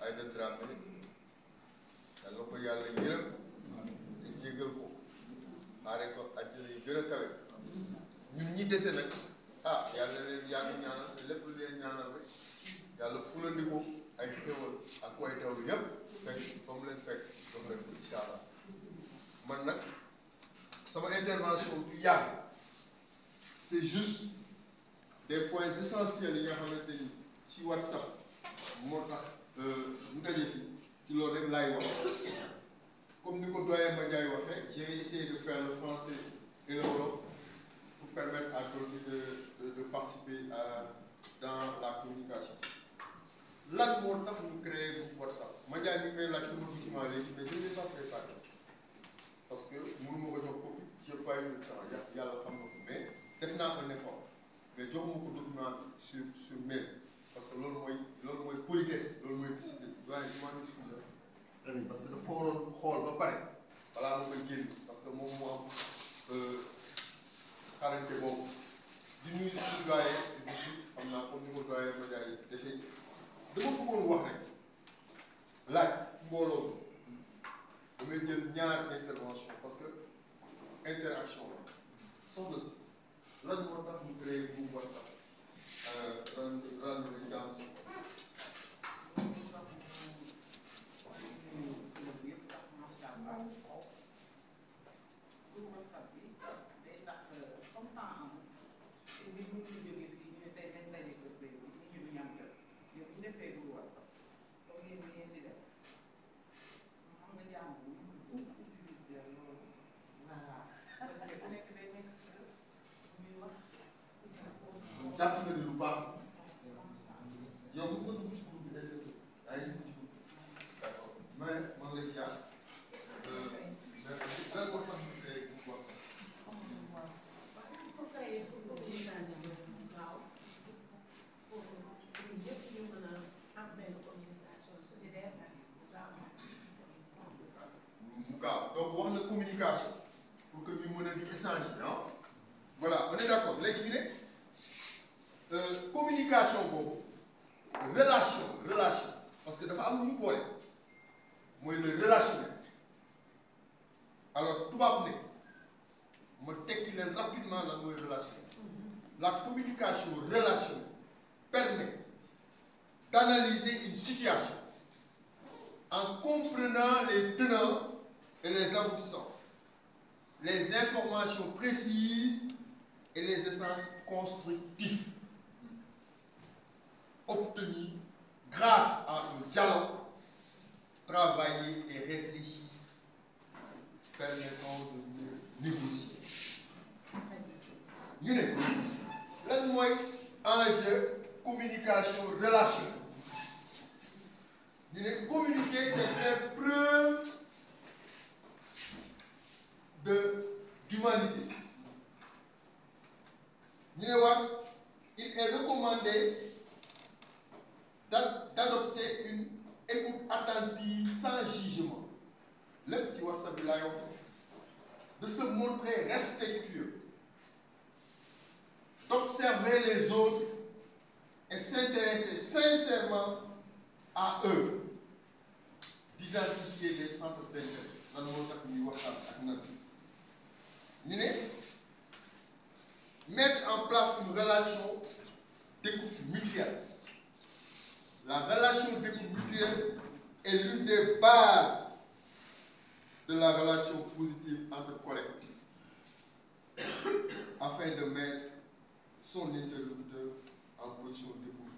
Aïda Dramé yal na ko yàlla yërëm te jégal ko xaare ko àjjana yi gën a kawe ñun ñi dese nag ah yàlla na leen yàgg ñaanal te lépp lu leen ñaanal rek yàlla fulandiku ay xéwal ak way daw yépp fekk fa mu leen fekk jox leen ko incha allah man nag sama intervention du yàgg c'est juste des points essentiels yi nga xamante ni ci WhatsApp moo tax mu daje fi ci loolu rek laay wax comme ni ko doyen Mandiaye waxee j'ai essayé de faire le français et le wolof pour permettre à d'autres de, de de participer à dans la communication lan moo tax ñu créer groupe WhatsApp Mandiaye mi ngi may laaj sama document léegi mais je ne l'ai pas préparé parce que mënu ma ko jox copie j'ai pas eu le temps yàlla xam na ko mais def naa un effort mais joxuma ko document sur sur mail parce que loolu mooy loolu mooy politesse loolu mooy discipline doyen je m'en excuse parce que dafa ko waroon xool ba pare balaa ma koy génn parce que moom moo am xarante boobu di nuyu suñu doyen di nuyu xam naa comme ni ko doyen ma jaay defee dama bëggoon wax rek laaj mbooloo damay jël ñaar intervention parce que interaction la soxna si lan moo tax ñu créé groupe WhatsApp ren ren bi jàmm si jàpp nga ni lu baax yow mos nga dugg ci groupe bi est-ce que yaa ngi dugg ci groupe bi d'accord mais man lay ziar mais lan moo tax ñu créé groupe WhatsApp mu gaaw donc wax na communication pour que ñu mën a di échanger ah voilà on est d'accord léegi ñu ne communication boobu relation relation parce que dafa am lu ñu boole mooy le relationnel alors tubaab ne ma tekki leen rapidement lan mooy relationnel la communication relationnelle permet d'analyser une situation en comprenant les tenants et les aboutissants les informations précises et les essences constructives obtenus grâce à un dialogue travaillé et réfléchi permettant de mieux négocier ñu ne lan mooy enjeu communication relationnelle ñu ne communiquer c'est faire preuve de d'humanité ñu ne waat il est recommandé d'adopter une écoute attentive sans jugement lépp ci WhatsApp bi laay wax de se montrer respectueux d'observer les autres et s'intéresser sincèrement à eux d'identifier les centres d'intérêt lan moo tax ñuy waxtaan ak nan ñu ne mettre en place une relation d'écoute mutuelle la relation d'écoute mutuelle est l'une des bases de la relation positive entre collègues afin de mettre son interlocuteur en position d'écoute